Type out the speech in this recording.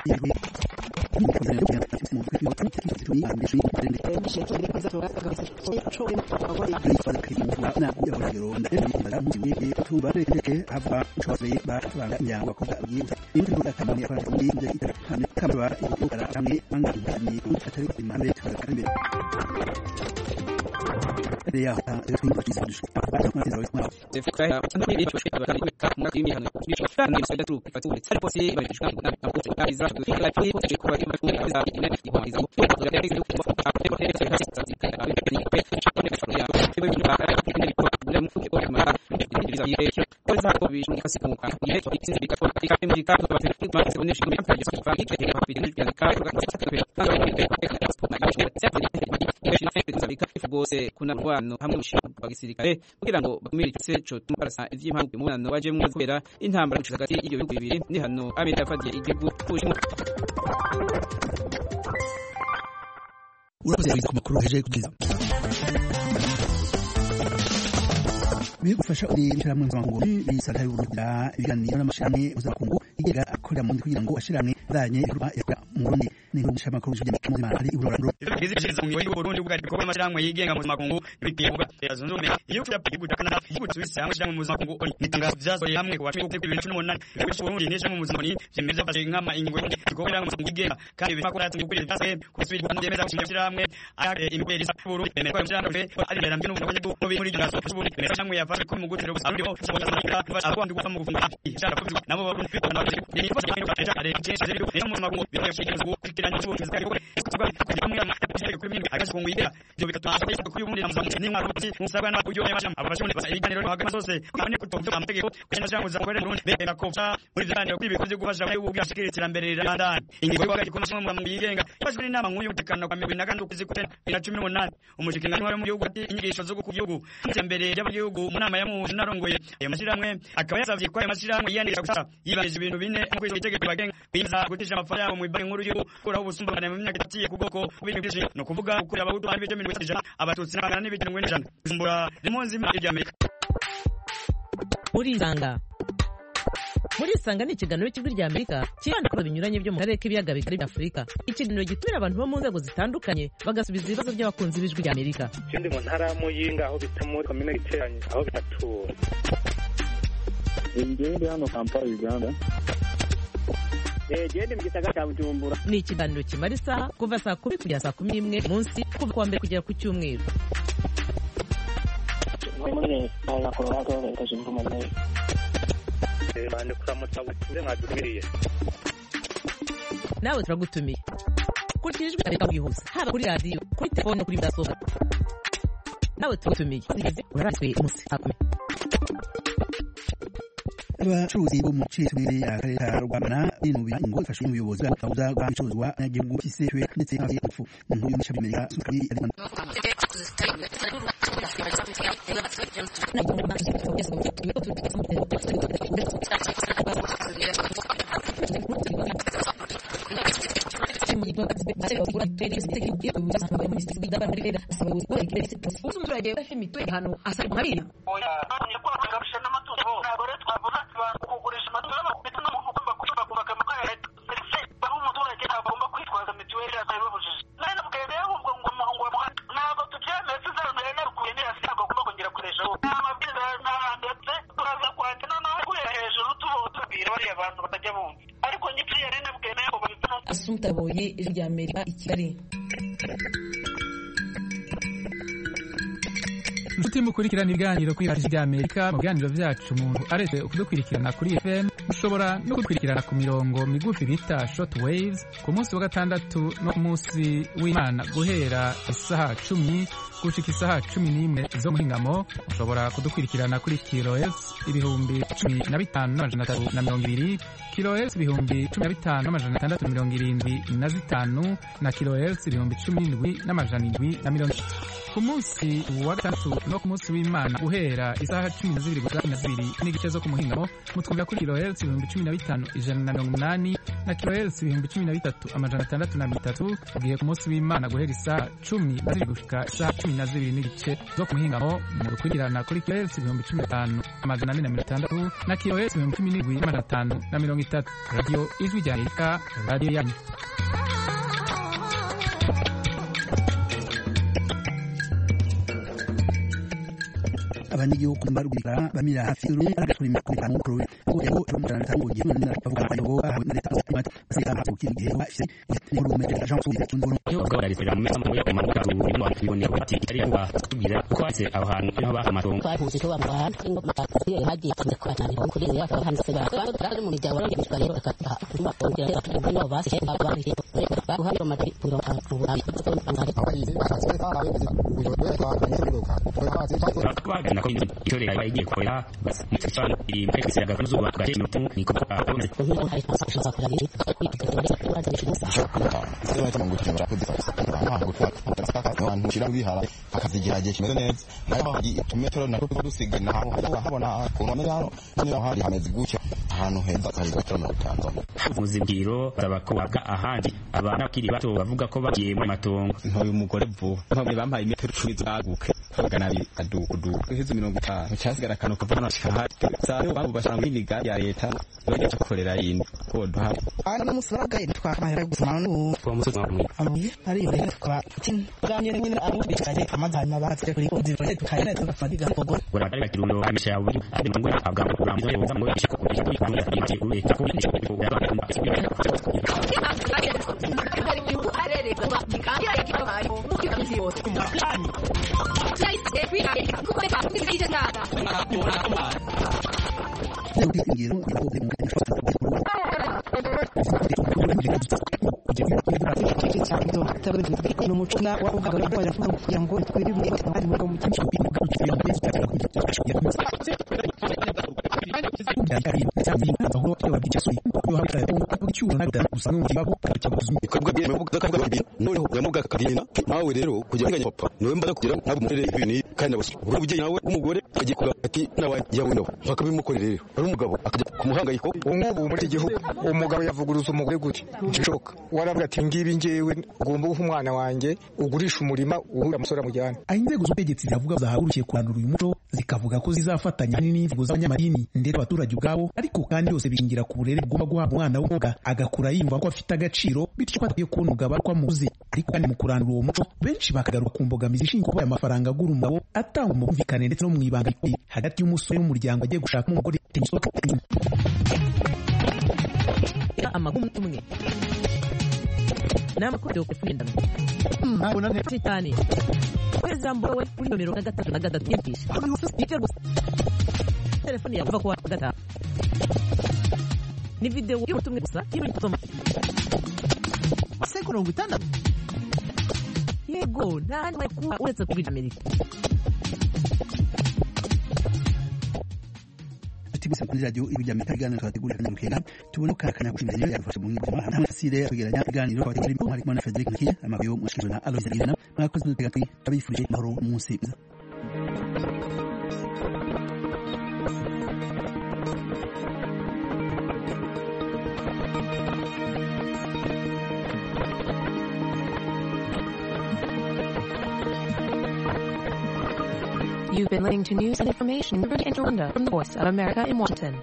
rwose kuna rwano hamwe n'umushinga wa gisirikare kugira ngo bakumire igitse co tumarasa ivy'impamvu umubonano wajemwo kubera intambara gushika hagati y'ivyo bihugu bibiri ni hano Amerika yafatiye igihugu c'Ubushinwa urakoze ku makuru heje kugeza bigufasha uri ishyirahamwe mpuzamakungu bisata y'uburugira ibiganiro n'amashirahamwe mpuzamakungu igega akorera mu kugira ngo ashirahamwe zanye ibikorwa yakora mu Burundi n'ingo nshamakuru y'ibyo mu Mali iburoranduro izishiriza mu gihugu Burundi bwa bikorwa amashirahamwe yigenga mu makungu bigiye kuba yazunze ubumwe igihugu cya Gihugu kana igihugu Suisse hamwe cyangwa mu makungu nitangazo byasohoye hamwe ku wa 2018 igihugu cy'u Burundi n'ejo mu muzamoni byemeza bafashe nkama ingingo igikorera mu makungu yigenga kandi biva ko yatunga kuri byase ku Suisse Rwanda yemeza gushinga amashirahamwe imbere y'isa Burundi bemeza ko amashirahamwe ari mbere mbere n'ubundi bwo muri iryo gaso Burundi bemeza cyangwa yafashe ko mu gutero busarundi ho abandi gufa mu gufunga ishaka ko nabo Burundi bikora ni bose kandi baje ari cyese rero mu makungu bibaye cyane kugira ngo cyose kandi hamwe kuri mimi agaje ku ngwira byo bigatuma kuri ubundi namuza ni mwaro kuti musabwa na uyo yabasha abashoni basa ibiganiro no hagama zose kandi kutovyo amategeko kugenda cyangwa za kwere Burundi bemera ko muri biganiro kuri bikoze gufasha muri ubwo ashikira iterambere rya ingingo yo gakiko mu mu yigenga yabashwe n'inama nkuru y'umutekano kwa 2018 2018 umushikiranganji wari mu gihugu ati inyigisho zo ku gihugu iterambere ry'abagihugu mu nama ya mu narongoye ayo mashiramwe akaba yasavye ko ayo mashiramwe yiyandika gusa yibanije ibintu bine mu kwizo itegeko bagenga biza gutisha amafaranga yabo mu banki nkuru y'u kuraho ubusumbane mu myaka itatiye ku bwoko bw'ibintu byinshi no kuvuga ukuri abahutu ari bice mirongo ijana abatutsi n'abangana n'ibice mirongo ine ijana kuzumbura rimonzi imari ry'amerika urisanga murisanga ni ikiganiro cy'ijwi rya amerika kibanda ku binyuranye byo mu karere k'ibiyaga bigari bya afurika ikiganiro gitumira abantu bo mu nzego zitandukanye bagasubiza ibibazo by'abakunzi b'ijwi rya amerika ikindi mu ntara ya muyinga aho bita muri komine giteranye aho bitatura ingende hano kampala uganda gende mu gisagara cya bujumbura ni ikiganiro kimara isaha kuva saa kumi kugera saa kumi n'imwe munsi kuva kuwa mbere kugera ku cyumweru muri muri leta ya colorado leta zunze ubumwe za amerika bande kuramutsa butumire mwadumiriye nawe turagutumiye kurikira ijwi rya amerika bwihuse haba kuri radiyo kuri telefone kuri mudasobwa nawe turagutumiye uraraswe umunsi saa kumi abacuruzi bo mu cicumire akarere ka rwamana binubira ingo ifashwe n'ubuyobozi bw'akabuza bw'ibicuruzwa n'agihugu cy'isefwe ndetse hafi y'urupfu inkuru y'umushami amerika sukari ari umuturage udafite mituweli hano asaba nkabiri kugurisha amatungo ndetse n'umuntu ugomba kuyumva bakama ya leta serivisi aho umuturage ntabwo agomba kwitwaza mituweli atayibabujije nawe nabwiye rero ngo ngo ngo ntabwo tubyemeye tuzarumire narukuye nirasi ntabwo agomba kongera kureshaho nta mabwiriza ndetse turaza kwandika noneho kurera hejuru tubabwira bariya bantu batajya bumva ariko nyitiriye rero nabwiye nawe ngo babituma asumta boye ijwi rya amerika i kigali inshuti mukurikirana ibiganiro kuri radiyo rya amerika mu biganiro byacu umuntu aretse kudukurikirana kuri fm ushobora no kudukurikirana ku mirongo migufi bita short waves ku munsi wa gatandatu no ku munsi w'imana guhera isaha cumi gushika isaha cumi n'imwe zo muri ngamo ushobora kudukurikirana kuri kilohertz ibihumbi cumi na bitanu n'amajana atatu na mirongo ibiri kilohertz ibihumbi cumi na bitanu n'amajana atandatu na mirongo irindwi na zitanu na kilohertz ibihumbi cumi n'indwi n'amajana indwi na mirongo ku munsi wa gatandatu no ku munsi w'imana guhera isaha cumi na zibiri gusa cumi na zibiri n'igice zo ku muhingamo mutwumvira kuri kilohertz ibihumbi cumi na bitanu ijana na mirongo umunani na kilohertz ibihumbi cumi na bitatu amajana atandatu na mirongo itatu ugiye ku munsi w'imana guhera isaha cumi na zibiri gushika isaha cumi na zibiri n'igice zo ku muhingamo mudukurikirana kuri kilohertz ibihumbi cumi na bitanu amajana ane na mirongo itandatu na kilohertz ibihumbi cumi n'indwi n'amajana atanu na mirongo itatu radiyo ijwi rya amerika radiyo yanyu abanyagihugu barugurika bamira hafi y'urume arakora imyaka itanu mu kurwe ngo yabo turamutarana bitanu ngo gihe nina bavuga ngo aho na leta z'imati basika hafi ukiri gihe wa afise ne urume de agent sur les tunduno yo ubwo bari kwira mu mesa mu yo kumanuka tu ibintu bakiboneye bati ari kuba tubwira uko ase aho hantu niho baha amatongo twahuze tuba mu hantu ngo matasiyo hagiye kwa cyane ho kuri ya kwa hanze ba kwa tari mu rya wari bitwa rero akata tuma tongera ya tuba no basi he ba bari ba hari mati puro ka puro abi to ngari bagana ko itore yabaye igiye kwera basi mutsana iri mu kwese agafa zuba gace minutu niko akomeze ko hari fashion kuri ari abantu shira bihara akazigiragiye kimeze neza nayo hari tumetero nako tuba dusiga naho habona ku nkomere hano niho hari hameze gutya ahantu heza hari gatoro na Tanzania havuze bwiro basaba ko waga ahandi abana bakiri bato bavuga ko bagiye mu matongo ntoye umugore vuba ntabwo bampaye imetero icumi zaguke magana abiri adukuduku iheze mirongo itanu cyasigara akantu kuva hano shahari sayo babo bashaka muri gari ya leta bajya gukorera yindi ko duhari ana no musaraga twamahera gusoma no kwa musozi wa mwe amuye ari yo rero kwa tin gamye nyine abo bikaje amazana baratse kuri ko ndiro tukayina tukafadiga kogo bora bari kirundo amisha ya buri ade ngo agamba kurambo yo ngo ishiko kuri kuri kuri kuri kuri ko ishiko kuri kuri leo ingiro yako de mu n'umucuna wavugaga ko yavuga kugira ngo twirinde ari mu mutima noneho yamuga kabina nawe rero kugira ngo papa niwe mbaza kugira ntabwo murere ibintu kandi nabose uri ubyeyi nawe umugore agikora ati nawe yawe nawe bakabimukorera rero ari umugabo akajya ku muhangayiko ubu muri iki gihugu umugabo yavuguruza umugore gute ntibishoboka waravuga ati ngibi ngewe ugomba guha umwana wanjye ugurisha umurima uhura umusore amujyana aho inzego z'ubutegetsi ziravuga zahagurukiye kurandura uyu muco zikavuga ko zizafatanya n'inzego z'abanyamadini ndetse abaturage ubwabo ariko kandi yose bishingira ku burere bugomba guhabwa umwana w'umukobwa agakura yumva ko afite agaciro bityo ko atakwiye kubona umugabo ariko amuzi ariko kandi mu kurandura uwo muco benshi bakagaruka ku mbogamizi ishingiye kuba aya mafaranga agura umugabo atanga mu bumvikane ndetse no mu ibanga rikomeye hagati y'umusore n'umuryango agiye gushakamo umugore amagumu tumwe n'amakuru yo kugendana cyane kwezi jambo we kuri nomero na gatatu na gatatu yimpisha nicyo gusa telefone yawe uva ku wa gatanu ni video y'ubutumwa gusa y'ibintu kusoma se mirongo itandatu yego nta handi kuba uretse kuri amerika tibisa kuri radio ibi bya Amerika ibiganiro twategurira kandi rukenda tubone karakanya kushimira rero yafashe mu ngiro hamwe fasire kwegeranya ibiganiro twategurira mu harimo na Frederic Nkiya amabuye mushikije na Alois Rigena mwakoze n'utega twi tabifurije mahoro umunsi mwiza You've been listening to news and information in Rwanda from the Voice of America in Washington.